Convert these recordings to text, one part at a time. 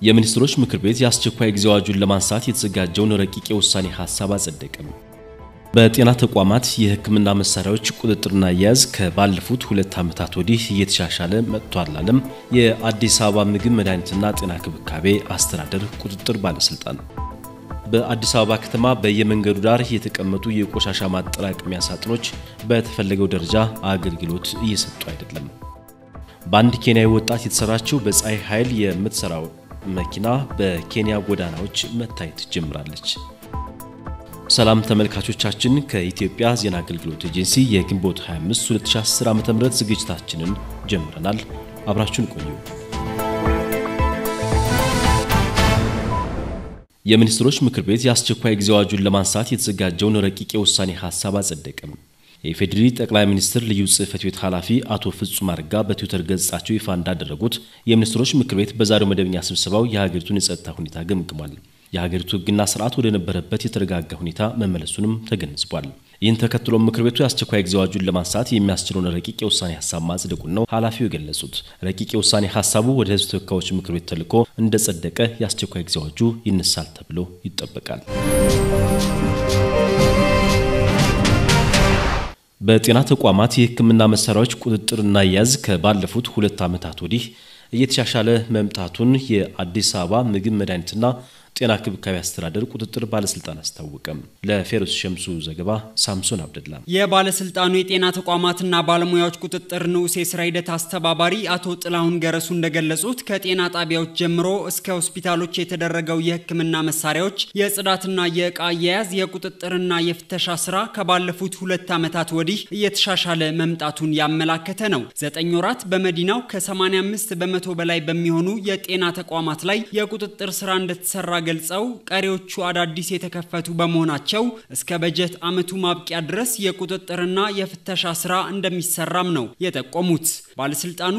የሚኒስትሮች ምክር ቤት የአስቸኳይ ጊዜ አዋጁን ለማንሳት የተዘጋጀውን ረቂቅ የውሳኔ ሀሳብ አጸደቀም። በጤና ተቋማት የሕክምና መሳሪያዎች ቁጥጥርና አያያዝ ከባለፉት ሁለት ዓመታት ወዲህ እየተሻሻለ መጥቷል አለም የአዲስ አበባ ምግብ መድኃኒትና ጤና ክብካቤ አስተዳደር ቁጥጥር ባለስልጣን። በአዲስ አበባ ከተማ በየመንገዱ ዳር የተቀመጡ የቆሻሻ ማጠራቀሚያ ሳጥኖች በተፈለገው ደረጃ አገልግሎት እየሰጡ አይደለም። በአንድ ኬንያዊ ወጣት የተሰራችው በፀሐይ ኃይል የምትሰራው መኪና በኬንያ ጎዳናዎች መታየት ጀምራለች። ሰላም ተመልካቾቻችን፣ ከኢትዮጵያ ዜና አገልግሎት ኤጀንሲ የግንቦት 25 2010 ዓ.ም ዝግጅታችንን ጀምረናል። አብራችሁን ቆዩ። የሚኒስትሮች ምክር ቤት የአስቸኳይ ጊዜ አዋጁን ለማንሳት የተዘጋጀውን ረቂቅ የውሳኔ ሀሳብ አጸደቀም። የኢፌዴሪ ጠቅላይ ሚኒስትር ልዩ ጽሕፈት ቤት ኃላፊ አቶ ፍጹም አረጋ በትዊተር ገጻቸው ይፋ እንዳደረጉት የሚኒስትሮች ምክር ቤት በዛሬው መደበኛ ስብሰባው የሀገሪቱን የጸጥታ ሁኔታ ገምግሟል። የሀገሪቱ ሕግና ስርዓት ወደ ነበረበት የተረጋጋ ሁኔታ መመለሱንም ተገንዝቧል። ይህን ተከትሎ ምክር ቤቱ የአስቸኳይ ጊዜ አዋጁን ለማንሳት የሚያስችለውን ረቂቅ የውሳኔ ሀሳብ ማጽደቁን ነው ኃላፊው የገለጹት። ረቂቅ የውሳኔ ሀሳቡ ወደ ሕዝብ ተወካዮች ምክር ቤት ተልኮ እንደጸደቀ የአስቸኳይ ጊዜ አዋጁ ይነሳል ተብሎ ይጠበቃል። በጤና ተቋማት የሕክምና መሳሪያዎች ቁጥጥርና አያያዝ ከባለፉት ሁለት ዓመታት ወዲህ እየተሻሻለ መምጣቱን የአዲስ አበባ ምግብ መድኃኒትና ጤና ክብካቤ አስተዳደር ቁጥጥር ባለስልጣን አስታወቀም። ለፌሮስ ሸምሱ ዘገባ ሳምሶን አብደላ። የባለስልጣኑ የጤና ተቋማትና ባለሙያዎች ቁጥጥር ንዑስ የስራ ሂደት አስተባባሪ አቶ ጥላሁን ገረሱ እንደገለጹት ከጤና ጣቢያዎች ጀምሮ እስከ ሆስፒታሎች የተደረገው የሕክምና መሳሪያዎች የጽዳትና የእቃ አያያዝ የቁጥጥርና የፍተሻ ስራ ከባለፉት ሁለት ዓመታት ወዲህ እየተሻሻለ መምጣቱን ያመላከተ ነው። ዘጠኝ ወራት በመዲናው ከ85 በመቶ በላይ በሚሆኑ የጤና ተቋማት ላይ የቁጥጥር ስራ እንደተሰራ ገልጸው ቀሪዎቹ አዳዲስ የተከፈቱ በመሆናቸው እስከ በጀት ዓመቱ ማብቂያ ድረስ የቁጥጥርና የፍተሻ ስራ እንደሚሰራም ነው የጠቆሙት። ባለስልጣኑ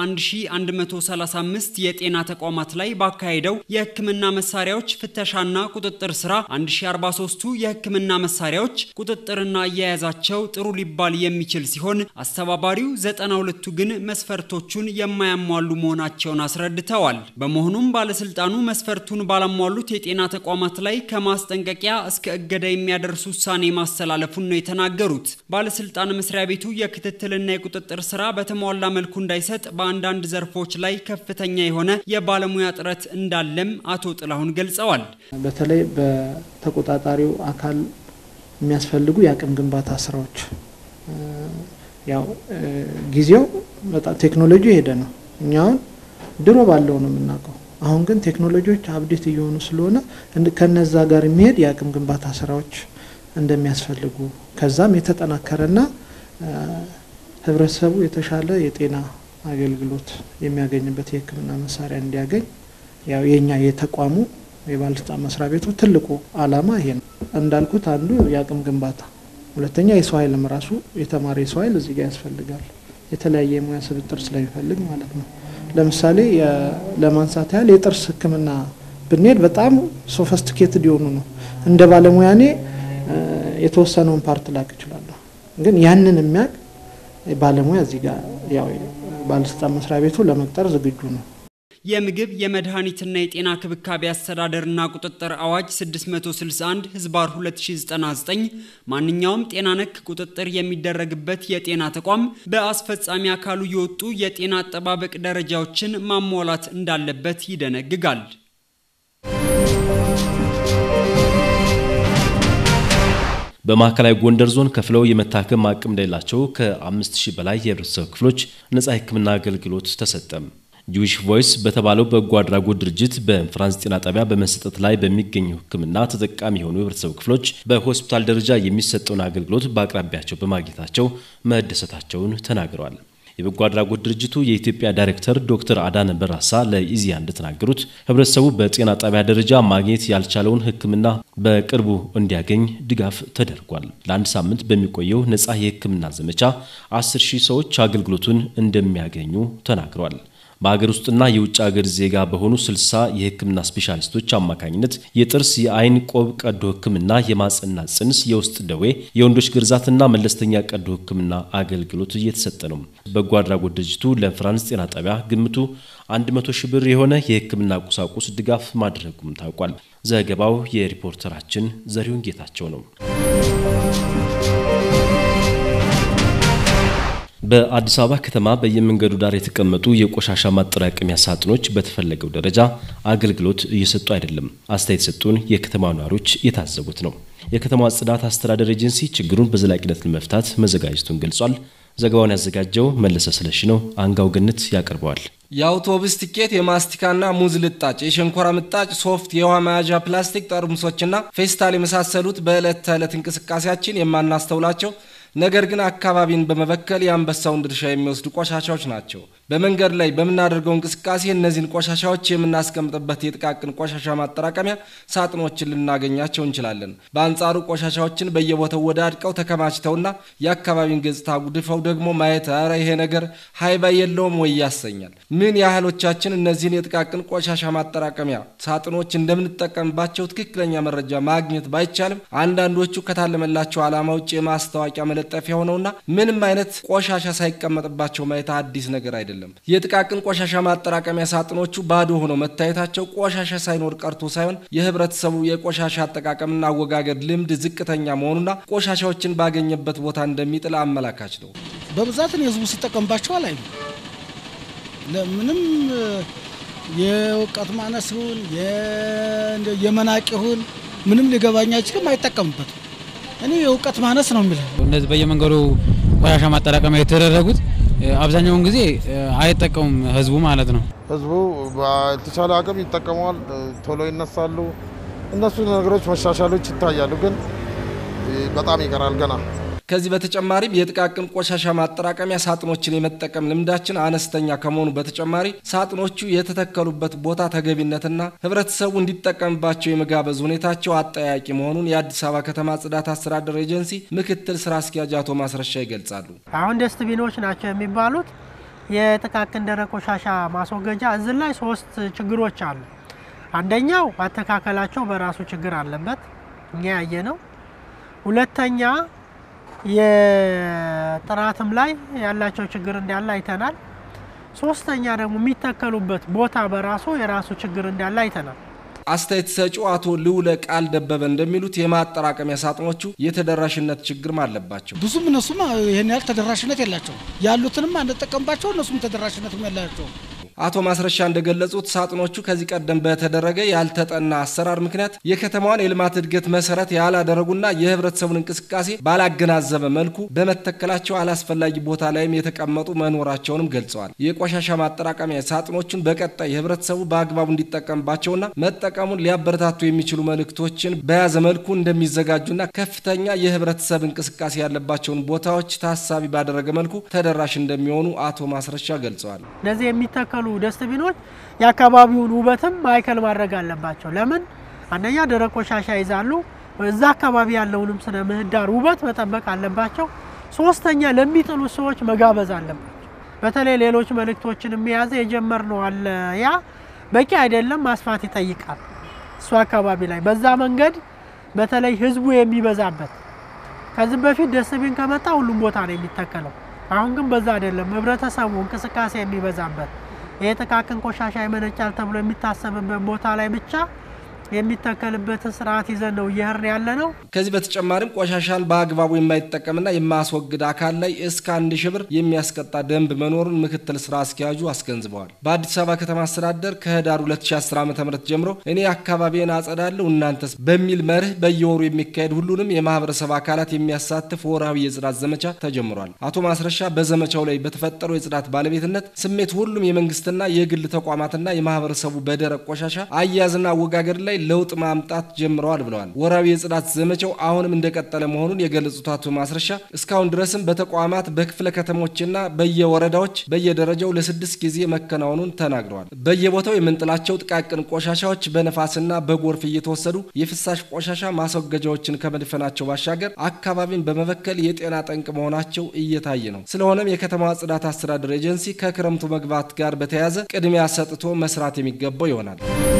በ1135 የጤና ተቋማት ላይ ባካሄደው የህክምና መሳሪያዎች ፍተሻና ቁጥጥር ስራ 1043ቱ የህክምና መሳሪያዎች ቁጥጥርና አያያዛቸው ጥሩ ሊባል የሚችል ሲሆን አስተባባሪው 92ቱ ግን መስፈርቶቹን የማያሟሉ መሆናቸውን አስረድተዋል። በመሆኑም ባለስልጣኑ መስፈርቱን ባላሟሉት የጤና ተቋማት ላይ ከማስጠንቀቂያ እስከ እገዳ የሚያደርስ ውሳኔ ማስተላለፉን ነው የተናገሩት። ባለስልጣን መስሪያ ቤቱ የክትትልና የቁጥጥር ስራ በተሟላ መልኩ እንዳይሰጥ በአንዳንድ ዘርፎች ላይ ከፍተኛ የሆነ የባለሙያ እጥረት እንዳለም አቶ ጥላሁን ገልጸዋል። በተለይ በተቆጣጣሪው አካል የሚያስፈልጉ የአቅም ግንባታ ስራዎች ያው ጊዜው በጣም ቴክኖሎጂ የሄደ ነው። እኛውን ድሮ ባለው ነው የምናውቀው አሁን ግን ቴክኖሎጂዎች አብዴት እየሆኑ ስለሆነ ከነዛ ጋር የሚሄድ የአቅም ግንባታ ስራዎች እንደሚያስፈልጉ ከዛም የተጠናከረና ህብረተሰቡ የተሻለ የጤና አገልግሎት የሚያገኝበት የሕክምና መሳሪያ እንዲያገኝ ያው የኛ የተቋሙ የባለስልጣን መስሪያ ቤቱ ትልቁ ዓላማ ይሄ ነው። እንዳልኩት አንዱ የአቅም ግንባታ፣ ሁለተኛ የሰው ኃይልም ራሱ የተማረ የሰው ኃይል እዚህ ጋር ያስፈልጋል። የተለያየ የሙያ ስብጥር ስለሚፈልግ ማለት ነው። ለምሳሌ ለማንሳት ያህል የጥርስ ህክምና ብንሄድ በጣም ሶፈስቲኬትድ የሆኑ ነው። እንደ ባለሙያ እኔ የተወሰነውን ፓርት ላቅ እችላለሁ፣ ግን ያንን የሚያውቅ ባለሙያ እዚህ ጋር ያው ባለስልጣን መስሪያ ቤቱ ለመቅጠር ዝግጁ ነው። የምግብ የመድኃኒትና የጤና ክብካቤ አስተዳደርና ቁጥጥር አዋጅ 661 ህዝባር 2099 ማንኛውም ጤና ነክ ቁጥጥር የሚደረግበት የጤና ተቋም በአስፈጻሚ አካሉ የወጡ የጤና አጠባበቅ ደረጃዎችን ማሟላት እንዳለበት ይደነግጋል። በማዕከላዊ ጎንደር ዞን ከፍለው የመታከም አቅም እንደሌላቸው ከ5000 በላይ የህብረተሰብ ክፍሎች ነጻ የህክምና አገልግሎት ተሰጠም። ጁዊሽ ቮይስ በተባለው በጎ አድራጎት ድርጅት በፍራንስ ጤና ጣቢያ በመሰጠት ላይ በሚገኘው ህክምና ተጠቃሚ የሆኑ የህብረተሰብ ክፍሎች በሆስፒታል ደረጃ የሚሰጠውን አገልግሎት በአቅራቢያቸው በማግኘታቸው መደሰታቸውን ተናግረዋል። የበጎ አድራጎት ድርጅቱ የኢትዮጵያ ዳይሬክተር ዶክተር አዳነ በራሳ ለኢዜአ እንደተናገሩት ህብረተሰቡ በጤና ጣቢያ ደረጃ ማግኘት ያልቻለውን ህክምና በቅርቡ እንዲያገኝ ድጋፍ ተደርጓል። ለአንድ ሳምንት በሚቆየው ነጻ የህክምና ዘመቻ አስር ሺህ ሰዎች አገልግሎቱን እንደሚያገኙ ተናግረዋል። በሀገር ውስጥና የውጭ ሀገር ዜጋ በሆኑ 60 የሕክምና ስፔሻሊስቶች አማካኝነት የጥርስ፣ የአይን ቆብ ቀዶ ሕክምና፣ የማጸና ጽንስ፣ የውስጥ ደዌ፣ የወንዶች ግርዛትና መለስተኛ ቀዶ ሕክምና አገልግሎት እየተሰጠ ነው። በጎ አድራጎት ድርጅቱ ለፍራንስ ጤና ጣቢያ ግምቱ 100 ሺህ ብር የሆነ የሕክምና ቁሳቁስ ድጋፍ ማድረጉም ታውቋል። ዘገባው የሪፖርተራችን ዘሪሁን ጌታቸው ነው። በአዲስ አበባ ከተማ በየመንገዱ ዳር የተቀመጡ የቆሻሻ ማጠራቀሚያ ሳጥኖች በተፈለገው ደረጃ አገልግሎት እየሰጡ አይደለም። አስተያየት የሰጡን የከተማ ነዋሪዎች የታዘቡት ነው። የከተማዋ ጽዳት አስተዳደር ኤጀንሲ ችግሩን በዘላቂነት ለመፍታት መዘጋጀቱን ገልጿል። ዘገባውን ያዘጋጀው መለሰ ስለሺ ነው። አንጋው ገነት ያቀርበዋል። የአውቶቡስ ቲኬት፣ የማስቲካና ሙዝ ልጣጭ፣ የሸንኮራ ምጣጭ፣ ሶፍት፣ የውሃ መያዣ ፕላስቲክ ጠርሙሶችና ፌስታል የመሳሰሉት በዕለት ተዕለት እንቅስቃሴያችን የማናስተውላቸው ነገር ግን አካባቢን በመበከል የአንበሳውን ድርሻ የሚወስዱ ቆሻሻዎች ናቸው። በመንገድ ላይ በምናደርገው እንቅስቃሴ እነዚህን ቆሻሻዎች የምናስቀምጥበት የጥቃቅን ቆሻሻ ማጠራቀሚያ ሳጥኖችን ልናገኛቸው እንችላለን። በአንጻሩ ቆሻሻዎችን በየቦታው ወዳድቀው ተከማችተውና የአካባቢን ገጽታ ጉድፈው ደግሞ ማየት ኧረ ይሄ ነገር ሀይባ የለውም ወይ ያሰኛል። ምን ያህሎቻችን እነዚህን የጥቃቅን ቆሻሻ ማጠራቀሚያ ሳጥኖች እንደምንጠቀምባቸው ትክክለኛ መረጃ ማግኘት ባይቻልም አንዳንዶቹ ከታለመላቸው ዓላማ ውጭ የማስታወቂያ መለጠፊያ ሆነውና ምንም አይነት ቆሻሻ ሳይቀመጥባቸው ማየት አዲስ ነገር አይደለም። የጥቃቅን ቆሻሻ ማጠራቀሚያ ሳጥኖቹ ባዶ ሆነው መታየታቸው ቆሻሻ ሳይኖር ቀርቶ ሳይሆን የህብረተሰቡ የቆሻሻ አጠቃቀምና አወጋገድ ልምድ ዝቅተኛ መሆኑና ቆሻሻዎችን ባገኘበት ቦታ እንደሚጥል አመላካች ነው። በብዛት ህዝቡ ሲጠቀምባቸው አላዩ። ለምንም የእውቀት ማነስ ይሁን የመናቅ ይሁን ምንም ሊገባኝ አይችልም። አይጠቀምበትም። እኔ የእውቀት ማነስ ነው የሚለው። እነዚህ በየመንገዱ ቆሻሻ ማጠራቀሚያ የተደረጉት አብዛኛውን ጊዜ አይጠቀሙም ህዝቡ ማለት ነው። ህዝቡ በተቻለ አቅም ይጠቀመዋል፣ ቶሎ ይነሳሉ። እነሱ ነገሮች መሻሻሎች ይታያሉ፣ ግን በጣም ይቀራል ገና። ከዚህ በተጨማሪም የጥቃቅን ቆሻሻ ማጠራቀሚያ ሳጥኖችን የመጠቀም ልምዳችን አነስተኛ ከመሆኑ በተጨማሪ ሳጥኖቹ የተተከሉበት ቦታ ተገቢነትና ህብረተሰቡ እንዲጠቀምባቸው የመጋበዝ ሁኔታቸው አጠያቂ መሆኑን የአዲስ አበባ ከተማ ጽዳት አስተዳደር ኤጀንሲ ምክትል ስራ አስኪያጅ አቶ ማስረሻ ይገልጻሉ። አሁን ደስትቢኖች ናቸው የሚባሉት የጥቃቅን ደረቅ ቆሻሻ ማስወገጃ እዚህ ላይ ሶስት ችግሮች አሉ። አንደኛው አተካከላቸው በራሱ ችግር አለበት፣ እኛ ያየ ነው። ሁለተኛ የጥራትም ላይ ያላቸው ችግር እንዳለ አይተናል። ሶስተኛ ደግሞ የሚተከሉበት ቦታ በራሱ የራሱ ችግር እንዳለ አይተናል። አስተያየት ሰጪው አቶ ልውለ ቃል ደበበ እንደሚሉት የማጠራቀሚያ ሳጥኖቹ የተደራሽነት ችግርም አለባቸው። ብዙም እነሱም ይህን ያህል ተደራሽነት የላቸው ያሉትንም አንጠቀምባቸው እነሱም ተደራሽነትም የላቸው። አቶ ማስረሻ እንደገለጹት ሳጥኖቹ ከዚህ ቀደም በተደረገ ያልተጠና አሰራር ምክንያት የከተማዋን የልማት እድገት መሰረት ያላደረጉና የህብረተሰቡን እንቅስቃሴ ባላገናዘበ መልኩ በመተከላቸው አላስፈላጊ ቦታ ላይም የተቀመጡ መኖራቸውንም ገልጸዋል። የቆሻሻ ማጠራቀሚያ ሳጥኖቹን በቀጣይ ህብረተሰቡ በአግባቡ እንዲጠቀምባቸውና መጠቀሙን ሊያበረታቱ የሚችሉ መልእክቶችን በያዘ መልኩ እንደሚዘጋጁና ከፍተኛ የህብረተሰብ እንቅስቃሴ ያለባቸውን ቦታዎች ታሳቢ ባደረገ መልኩ ተደራሽ እንደሚሆኑ አቶ ማስረሻ ገልጸዋል። እነዚህ የሚተከሉ ደስትቢኖች የአካባቢውን ውበትም ማዕከል ማድረግ አለባቸው። ለምን አንደኛ ደረቅ ቆሻሻ ይዛሉ፣ እዛ አካባቢ ያለውንም ስነ ምህዳር ውበት መጠበቅ አለባቸው። ሶስተኛ ለሚጥሉ ሰዎች መጋበዝ አለባቸው። በተለይ ሌሎች መልእክቶችን የያዘ የጀመርነው አለ። ያ በቂ አይደለም፣ ማስፋት ይጠይቃል። እሱ አካባቢ ላይ በዛ መንገድ በተለይ ህዝቡ የሚበዛበት ከዚህ በፊት ደስትቢን ከመጣ ሁሉም ቦታ ነው የሚተከለው። አሁን ግን በዛ አይደለም። ህብረተሰቡ እንቅስቃሴ የሚበዛበት ይህ ጥቃቅን ቆሻሻ ይመነጫል ተብሎ የሚታሰብበት ቦታ ላይ ብቻ የሚተከልበትን ስርዓት ይዘን ነው እየሄድን ያለ ነው። ከዚህ በተጨማሪም ቆሻሻን በአግባቡ የማይጠቀምና የማያስወግድ አካል ላይ እስከ አንድ ሺህ ብር የሚያስቀጣ ደንብ መኖሩን ምክትል ስራ አስኪያጁ አስገንዝበዋል። በአዲስ አበባ ከተማ አስተዳደር ከህዳር 2010 ዓ ም ጀምሮ እኔ አካባቢን አጸዳለሁ እናንተስ በሚል መርህ በየወሩ የሚካሄድ ሁሉንም የማህበረሰብ አካላት የሚያሳትፍ ወርሃዊ የጽዳት ዘመቻ ተጀምሯል። አቶ ማስረሻ በዘመቻው ላይ በተፈጠረው የጽዳት ባለቤትነት ስሜት ሁሉም የመንግስትና የግል ተቋማትና የማህበረሰቡ በደረቅ ቆሻሻ አያያዝና አወጋገድ ላይ ላይ ለውጥ ማምጣት ጀምረዋል ብለዋል። ወራዊ የጽዳት ዘመቻው አሁንም እንደቀጠለ መሆኑን የገለጹት አቶ ማስረሻ እስካሁን ድረስም በተቋማት በክፍለ ከተሞችና በየወረዳዎች በየደረጃው ለስድስት ጊዜ መከናወኑን ተናግረዋል። በየቦታው የምንጥላቸው ጥቃቅን ቆሻሻዎች በነፋስና በጎርፍ እየተወሰዱ የፍሳሽ ቆሻሻ ማስወገጃዎችን ከመድፈናቸው ባሻገር አካባቢን በመበከል የጤና ጠንቅ መሆናቸው እየታየ ነው። ስለሆነም የከተማዋ ጽዳት አስተዳደር ኤጀንሲ ከክረምቱ መግባት ጋር በተያያዘ ቅድሚያ ሰጥቶ መስራት የሚገባው ይሆናል።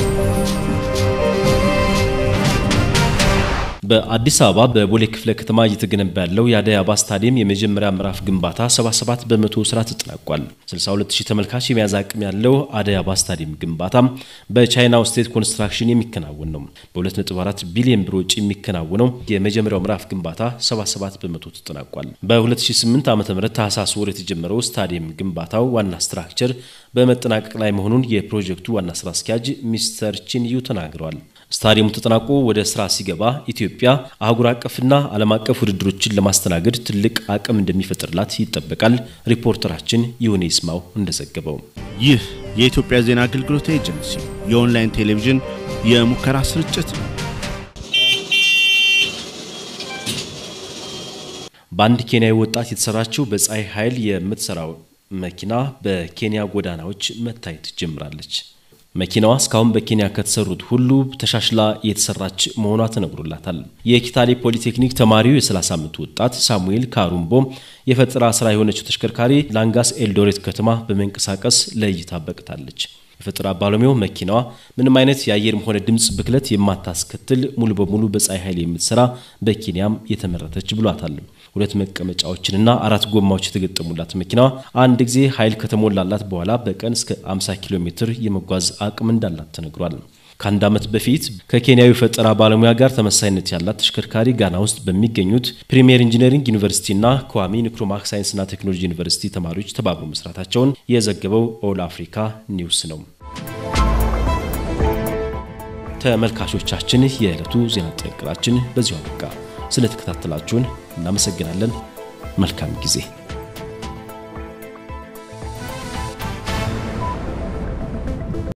በአዲስ አበባ በቦሌ ክፍለ ከተማ እየተገነባ ያለው የአደይ አበባ ስታዲየም የመጀመሪያ ምዕራፍ ግንባታ 77 በመቶ ስራ ተጠናቋል። 62000 ተመልካች የመያዝ አቅም ያለው አደይ አበባ ስታዲየም ግንባታ በቻይናው ስቴት ኮንስትራክሽን የሚከናወን ነው። በ2.4 ቢሊዮን ብር ወጪ የሚከናወነው የመጀመሪያው ምዕራፍ ግንባታ 77 በመቶ ተጠናቋል። በ2008 ዓ ም ታህሳስ ወር የተጀመረው ስታዲየም ግንባታው ዋና ስትራክቸር በመጠናቀቅ ላይ መሆኑን የፕሮጀክቱ ዋና ስራ አስኪያጅ ሚስተር ቺንዩ ተናግረዋል። ስታዲየሙ ተጠናቆ ወደ ስራ ሲገባ ኢትዮጵያ አህጉር አቀፍና ዓለም አቀፍ ውድድሮችን ለማስተናገድ ትልቅ አቅም እንደሚፈጥርላት ይጠበቃል። ሪፖርተራችን ይሁኔ ይስማው እንደዘገበው ይህ የኢትዮጵያ ዜና አገልግሎት ኤጀንሲ የኦንላይን ቴሌቪዥን የሙከራ ስርጭት ነው። በአንድ ኬንያዊ ወጣት የተሰራችው በፀሐይ ኃይል የምትሰራው መኪና በኬንያ ጎዳናዎች መታየት ጀምራለች። መኪናዋ እስካሁን በኬንያ ከተሰሩት ሁሉ ተሻሽላ የተሰራች መሆኗ ተነግሮላታል። የኪታሌ ፖሊቴክኒክ ተማሪው የ30 ዓመቱ ወጣት ሳሙኤል ካሩምቦ የፈጠራ ስራ የሆነችው ተሽከርካሪ ላንጋስ ኤልዶሬት ከተማ በመንቀሳቀስ ለእይታ በቅታለች። የፈጠራ ባለሙያው መኪናዋ ምንም አይነት የአየርም ሆነ ድምፅ ብክለት የማታስከትል ሙሉ በሙሉ በፀሐይ ኃይል የምትሰራ በኬንያም የተመረተች ብሏታል። ሁለት መቀመጫዎችንና አራት ጎማዎች የተገጠሙላት መኪናዋ አንድ ጊዜ ኃይል ከተሞላላት በኋላ በቀን እስከ 50 ኪሎ ሜትር የመጓዝ አቅም እንዳላት ተነግሯል። ከአንድ ዓመት በፊት ከኬንያዊ ፈጠራ ባለሙያ ጋር ተመሳሳይነት ያላት ተሽከርካሪ ጋና ውስጥ በሚገኙት ፕሪሚየር ኢንጂነሪንግ ዩኒቨርሲቲና ከዋሚ ንክሩማክ ሳይንስና ቴክኖሎጂ ዩኒቨርሲቲ ተማሪዎች ተባብሮ መስራታቸውን የዘገበው ኦል አፍሪካ ኒውስ ነው። ተመልካቾቻችን፣ የዕለቱ ዜና ጥንቅራችን በዚሁ አበቃ። ስለተከታተላችሁን እናመሰግናለን። መልካም ጊዜ